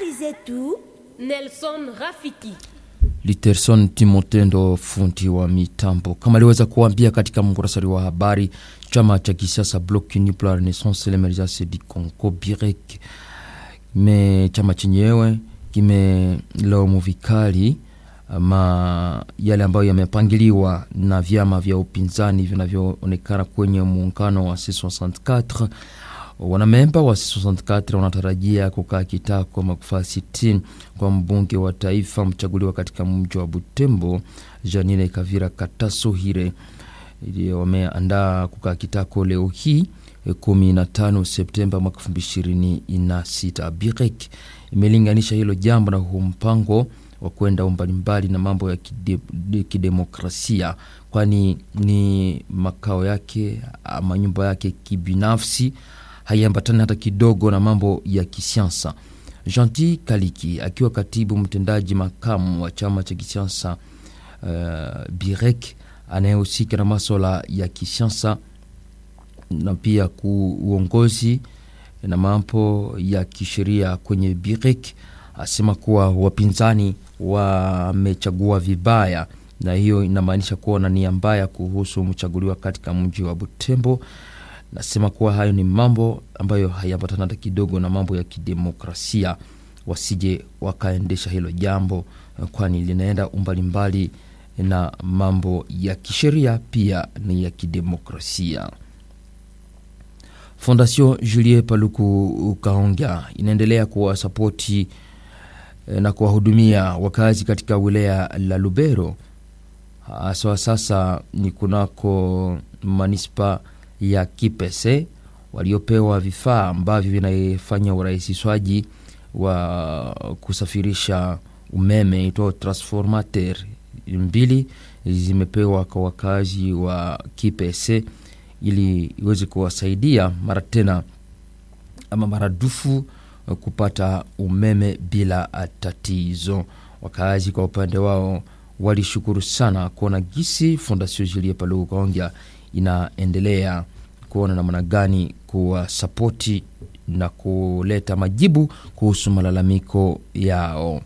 Habari zetu Nelson Rafiki. Literson Timotendo, fundi wa mitambo, kama aliweza kuambia katika mkurasari wa habari, chama cha kisiasa Bloc Uni pour la Renaissance et l'Emergence du Congo BIREC me chama chenyewe kimelaumu vikali ma yale ambayo yamepangiliwa na vyama vya upinzani vinavyoonekana kwenye muungano wa C64. Wanamemba wa C64 wanatarajia kukaa kitako makufaa 60 kwa mbunge wa taifa mchaguliwa katika mji wa Butembo, Janine Kavira Katasohire. Wameandaa kukaa kitako leo hii 15 Septemba mwaka 2026. BIREC imelinganisha hilo jambo na huu mpango wa kwenda mbalimbali na mambo ya kide, kidemokrasia, kwani ni makao yake ama nyumba yake kibinafsi, haiambatani hata kidogo na mambo ya kisiasa. Gentil Kaliki akiwa katibu mtendaji makamu wa chama cha kisiasa uh, BIREC anayehusika na maswala ya kisiasa na pia kuuongozi na mambo ya kisheria kwenye BIREC asema kuwa wapinzani wamechagua vibaya, na hiyo inamaanisha kuwa na nia mbaya kuhusu mchaguliwa katika mji wa Butembo. Nasema kuwa hayo ni mambo ambayo hayaambatana hata kidogo na mambo ya kidemokrasia, wasije wakaendesha hilo jambo, kwani linaenda umbali mbali na mambo ya kisheria pia ni ya kidemokrasia. Fondation Julie Paluku Kaonga inaendelea kuwasapoti na kuwahudumia wakazi katika wilaya la Lubero, haswa sasa ni kunako manispa ya Kipese waliopewa vifaa ambavyo vinafanya urahisishwaji wa kusafirisha umeme itwao transformateur mbili zimepewa kwa wakazi wa Kipese ili iweze kuwasaidia mara tena ama maradufu kupata umeme bila tatizo. Wakazi kwa upande wao walishukuru sana kuona gisi Fondation Julie Paluku Kaonga inaendelea kuona namna gani kuwasapoti na kuleta majibu kuhusu malalamiko yao.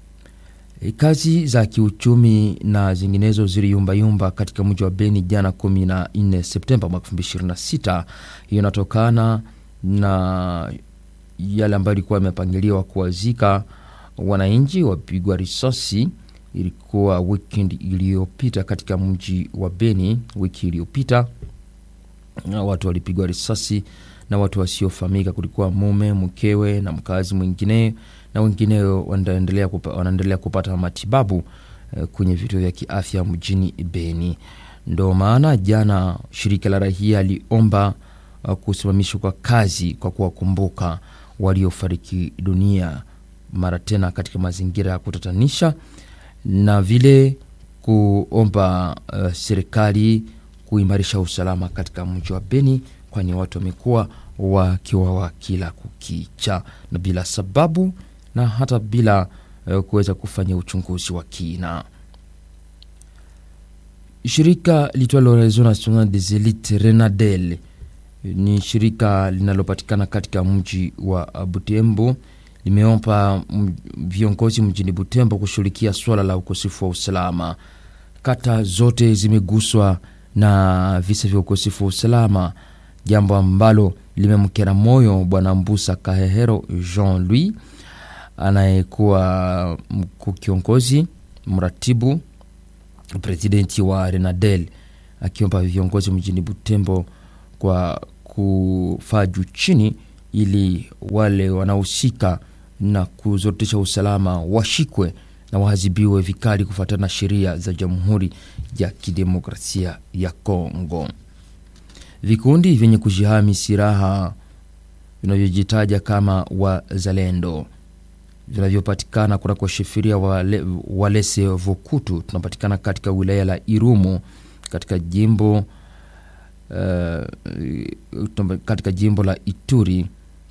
Kazi za kiuchumi na zinginezo ziliyumbayumba katika mji wa Beni jana 14 Septemba mwaka 2026. Hiyo inatokana na yale ambayo ilikuwa imepangiliwa kuwazika wananchi wapigwa risasi. Ilikuwa weekend iliyopita katika mji wa Beni. Wiki iliyopita watu walipigwa risasi na watu wasiofahamika. Kulikuwa mume, mkewe na mkazi mwingine na wengineo wanaendelea kupa, wanaendelea kupata matibabu eh, kwenye vituo vya kiafya mjini Beni. Ndo maana jana shirika la raia liomba uh, kusimamishwa kwa kazi kwa kuwakumbuka waliofariki dunia mara tena katika mazingira ya kutatanisha, na vile kuomba uh, serikali kuimarisha usalama katika mji wa Beni, kwani watu wamekuwa wakiwawa kila kukicha na bila sababu na hata bila uh, kuweza kufanya uchunguzi wa kina. Shirika litwalo Réseau National des Elites Renadel ni shirika linalopatikana katika mji wa Butembo, limeomba viongozi mjini Butembo kushughulikia swala la ukosefu wa usalama. Kata zote zimeguswa na visa vya ukosefu wa usalama, jambo ambalo limemkera moyo Bwana Mbusa Kahehero Jean Louis anayekuwa mkuu kiongozi mratibu presidenti wa Renadel akiomba viongozi mjini Butembo kwa kufaa juu chini ili wale wanaohusika na kuzorotesha usalama washikwe na waadhibiwe vikali kufuatana na sheria za Jamhuri ya Kidemokrasia ya Kongo. Vikundi vyenye kujihami silaha vinavyojitaja kama wazalendo vinavyopatikana kunako shefiria wale, Walese Vokutu tunapatikana katika wilaya la Irumu katika jimbo uh, katika jimbo la Ituri.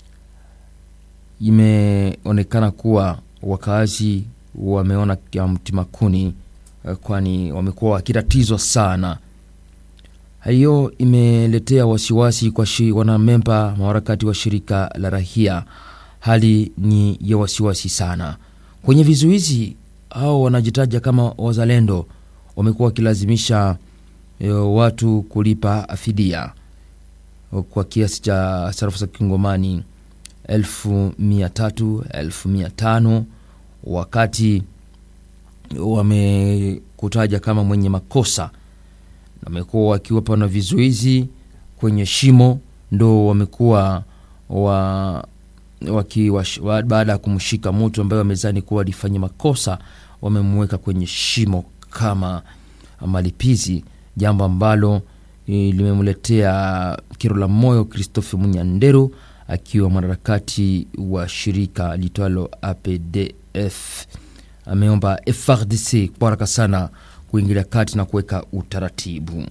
Imeonekana kuwa wakazi wameona mtimakuni, uh, kwani wamekuwa wakitatizwa sana. Hiyo imeletea wasiwasi kwa shi, wanamemba maharakati wa shirika la rahia hali ni ya wasiwasi sana. Kwenye vizuizi hao wanajitaja kama wazalendo wamekuwa wakilazimisha e, watu kulipa fidia kwa kiasi cha sarafu za kingomani elfu mia tatu elfu mia tano wakati wamekutaja kama mwenye makosa na wamekuwa wakiwapa na vizuizi kwenye shimo, ndo wamekuwa wa, waki, wa, wa, baada ya kumshika mtu ambaye wamezani kuwa alifanya makosa, wamemweka kwenye shimo kama malipizi, jambo ambalo e, limemletea kero la moyo Christophe Munyanderu akiwa mwanaharakati wa shirika litwalo APDF. Ameomba FRDC kwa haraka sana kuingilia kati na kuweka utaratibu.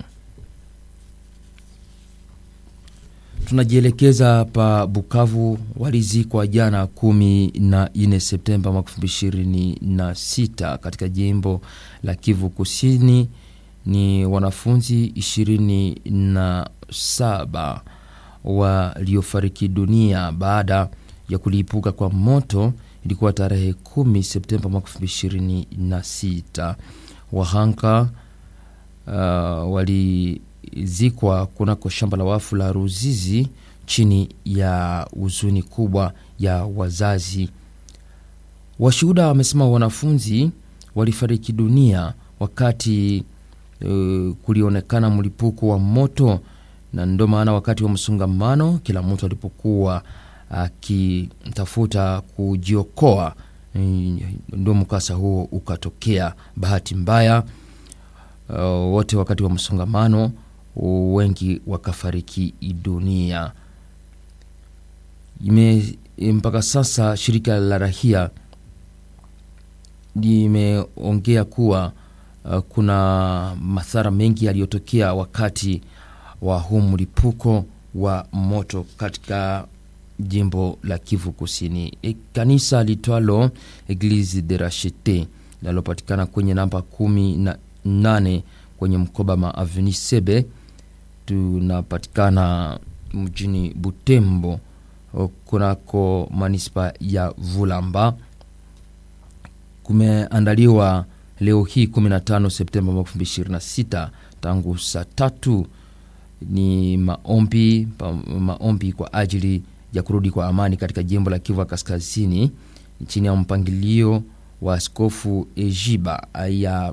Tunajielekeza pa Bukavu. Walizikwa jana kumi na nne Septemba mwaka elfu mbili ishirini na sita katika jimbo la Kivu Kusini ni wanafunzi ishirini na saba waliofariki dunia baada ya kulipuka kwa moto. Ilikuwa tarehe kumi Septemba mwaka elfu mbili ishirini na sita. Wahanga uh, walizikwa kunako shamba la wafu la Ruzizi chini ya huzuni kubwa ya wazazi. Washuhuda wamesema wanafunzi walifariki dunia wakati uh, kulionekana mlipuko wa moto, na ndio maana wakati wa msongamano, kila mtu alipokuwa akitafuta kujiokoa, ndio mkasa huo ukatokea. Bahati mbaya uh, wote wakati wa msongamano wengi wakafariki dunia. Ime, mpaka sasa shirika la rahia limeongea kuwa uh, kuna madhara mengi yaliyotokea wakati wa huu mlipuko wa moto katika jimbo la Kivu Kusini. E, kanisa litwalo Eglise de Rachete linalopatikana kwenye namba kumi na nane kwenye mkoba ma Aveni Sebe, tunapatikana mjini Butembo kunako manispa ya Vulamba. Kumeandaliwa leo hii 15 Septemba 2026 tangu saa tatu ni maombi, maombi kwa ajili ya kurudi kwa amani katika jimbo la Kivu Kaskazini chini ya mpangilio wa Askofu Ejiba ya,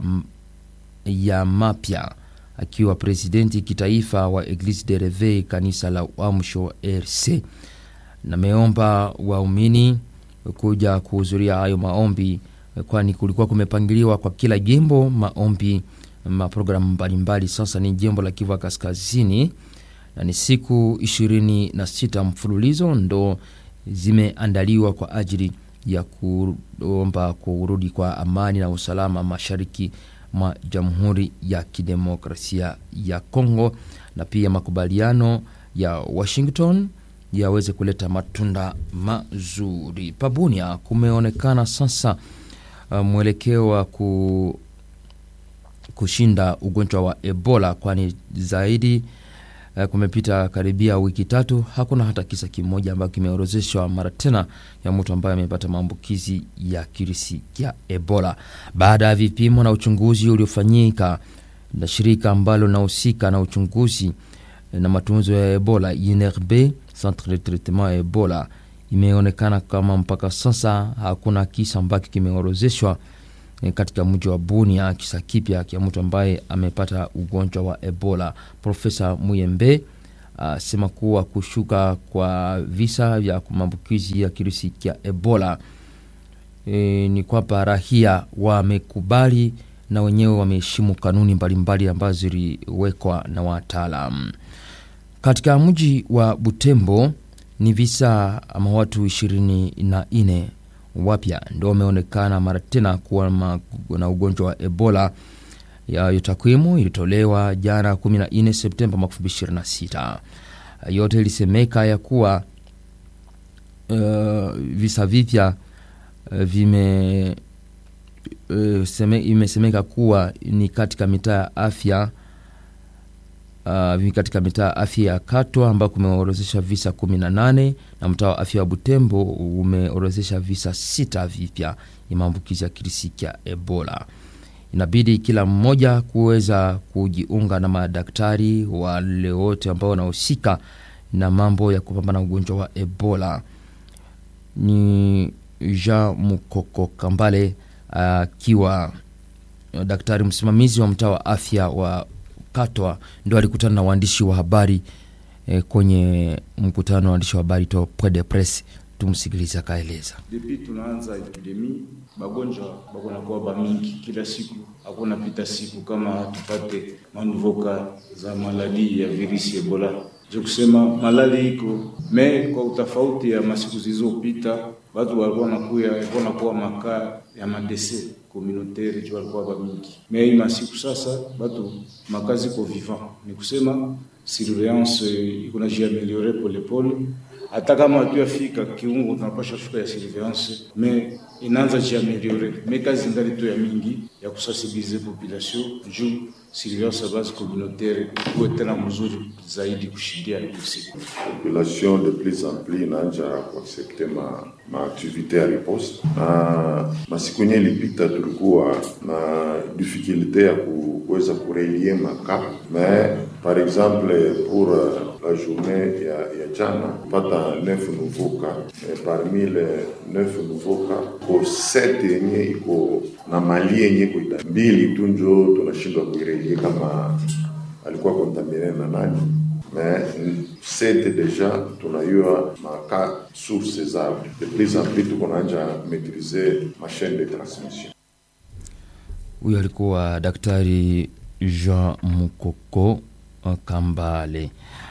ya mapya akiwa presidenti kitaifa wa Eglise de Reveil kanisa la Uamsho RC. Nameomba waumini kuja kuhudhuria hayo maombi, kwani kulikuwa kumepangiliwa kwa kila jimbo maombi maprogramu mbalimbali. Sasa ni jimbo la Kivu Kaskazini na ni siku ishirini na sita mfululizo ndo zimeandaliwa kwa ajili ya kuomba kurudi kwa amani na usalama mashariki mwa Jamhuri ya Kidemokrasia ya Kongo, na pia makubaliano ya Washington yaweze kuleta matunda mazuri. Pabunia kumeonekana sasa uh, mwelekeo wa ku, kushinda ugonjwa wa Ebola, kwani zaidi kumepita karibia wiki tatu, hakuna hata kisa kimoja ambacho kimeorozeshwa mara tena ya mtu ambaye amepata maambukizi ya kirisi ya Ebola baada ya vipimo na uchunguzi uliofanyika na shirika ambalo linahusika na uchunguzi na matunzo ya Ebola INRB, Centre de Traitement ya Ebola. Imeonekana kama mpaka sasa hakuna kisa ambacho kimeorozeshwa katika mji wa Bunia, kisa kipya kia mtu ambaye amepata ugonjwa wa Ebola. Profesa Muyembe asema uh, kuwa kushuka kwa visa vya maambukizi ya kirusi cha Ebola e, ni kwamba rahia wamekubali na wenyewe wameheshimu kanuni mbalimbali ambazo ziliwekwa na wataalam. Katika mji wa Butembo ni visa ama watu ishirini na nne wapya ndio wameonekana mara tena kuwa na ugonjwa wa Ebola. Yayo takwimu ilitolewa jana 14 Septemba 2026. Yote ilisemeka ya kuwa uh, visa vipya uh, vime uh, seme, imesemeka kuwa ni katika mitaa ya afya uh, katika mitaa afya ya Katwa ambao kumeorozesha visa 18 na mtaa wa afya wa Butembo umeorozesha visa sita vipya ya maambukizi ya kirisi cha Ebola. Inabidi kila mmoja kuweza kujiunga na madaktari wale wote ambao wanahusika na mambo ya kupambana na ugonjwa wa Ebola. Ni Jean Mukoko Kambale akiwa uh, daktari msimamizi wa mtaa wa afya wa Katwa ndio alikutana na waandishi wa habari eh, kwenye mkutano wa waandishi wa habari to Point de Presse. Tumsikilize akaeleza. Depuis tunaanza epidemi bagonjwa bakonakuwa bamingi kila siku, hakuna pita siku kama tupate manuvoka za maladi ya virisi Ebola. Je kusema malali iko me kwa utafauti ya masiku zilizopita, watu walikuwa nakuya walikuwa nakuwa makaa ya madese communautaire jo walikuwa bamingi, me hii masiku sasa batu makazi ko vivant, ni kusema surveillance iko na jiameliore polepole hata kama hatuyafika kiungo tunapasha fika ya surveillance me inaanza jiameliore me kazi ngali tu ya mingi ya kusensibilize population juu surveillance base communautaire ikuwe tena mzuri zaidi kushindia usiku. population de plus en plus inaanja kuaccepte ma maaktivite ya riposte na masiku yenye ilipita tulikuwa na difficulte ya kuweza kurelie maka mais par exemple pour la journée ya, ya jana pata 9 nouveau cas mais parmi les 9 nouveau cas ko 7 yenye iko na mali yenye iko ida mbili tu njo tunashindwa kuirelie kama alikuwa kontamine na nani mais sete deja tunayua maka source zao de plus en plus tuko naanja maîtriser ma chaîne de transmission Huyo alikuwa daktari Jean Mukoko Kambale.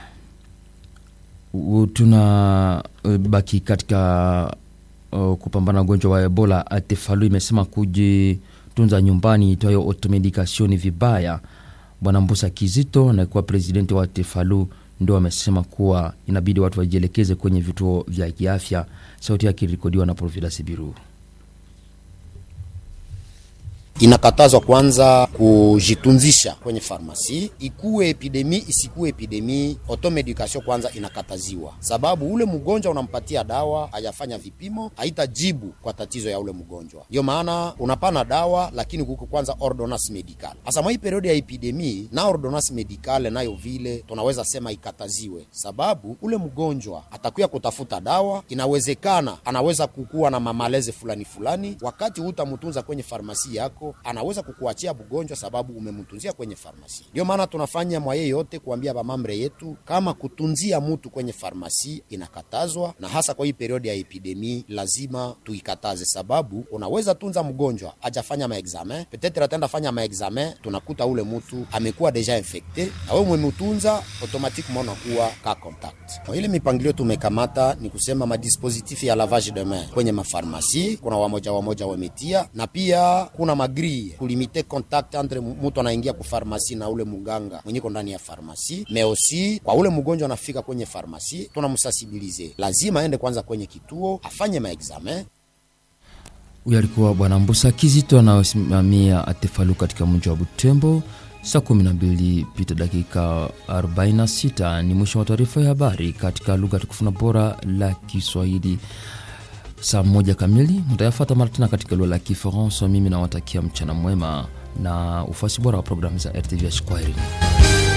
U- Tuna uh, baki katika uh, kupambana na ugonjwa wa Ebola. Atefalu imesema kujitunza nyumbani itwayo automedication ni vibaya. Bwana Mbusa Kizito anayekuwa presidenti wa Atefalu ndio amesema kuwa inabidi watu wajielekeze kwenye vituo vya kiafya. Sauti yake ilikodiwa na Providence Biru. inakatazwa kwanza kujitunzisha kwenye farmasi, ikuwe epidemi isikuwe epidemi, automedication kwanza inakataziwa, sababu ule mgonjwa unampatia dawa, hajafanya vipimo, haitajibu kwa tatizo ya ule mgonjwa. Ndio maana unapana dawa, lakini kuko kwanza ordonnance medicale. Hasa mwa hii periodi ya epidemi na ordonnance medicale nayo vile tunaweza sema ikataziwe, sababu ule mgonjwa atakuya kutafuta dawa, inawezekana anaweza kukuwa na mamaleze fulani fulani, wakati hutamtunza kwenye farmasi yako anaweza kukuachia bugonjwa sababu umemtunzia kwenye farmasi. Ndio maana tunafanya mwaye yote kuambia bamambre yetu kama kutunzia mtu kwenye farmasi inakatazwa, na hasa kwa hii periodi ya epidemi lazima tuikataze, sababu unaweza tunza mgonjwa ajafanya maexamen, petetre atenda fanya maexamen, tunakuta ule mtu amekuwa deja infecte na wewe umemtunza, automatiquement unakuwa ka contact. Kwa ile mipangilio tumekamata ni kusema madispositif ya lavage de main kwenye mafarmasi, kuna wamoja wamoja wametia, na pia kuna magri kulimite contact entre mtu anaingia ku farmasi na ule muganga mwenyeko ndani ya farmasi, mais aussi kwa ule mgonjwa anafika kwenye farmasi, tunamsensibilize lazima aende kwanza kwenye kituo afanye maexamen Huyo alikuwa Bwana Mbusa Kizito anayosimamia Atefalu katika mji wa Butembo. Saa 12 pita dakika 46 ni mwisho wa taarifa ya habari katika lugha tukufu na bora la Kiswahili. Saa moja kamili mtayafata mara tena katika lugha la Kifaransa. Mimi nawatakia mchana mwema na ufuasi bora wa programu za RTVH. Kwaherini.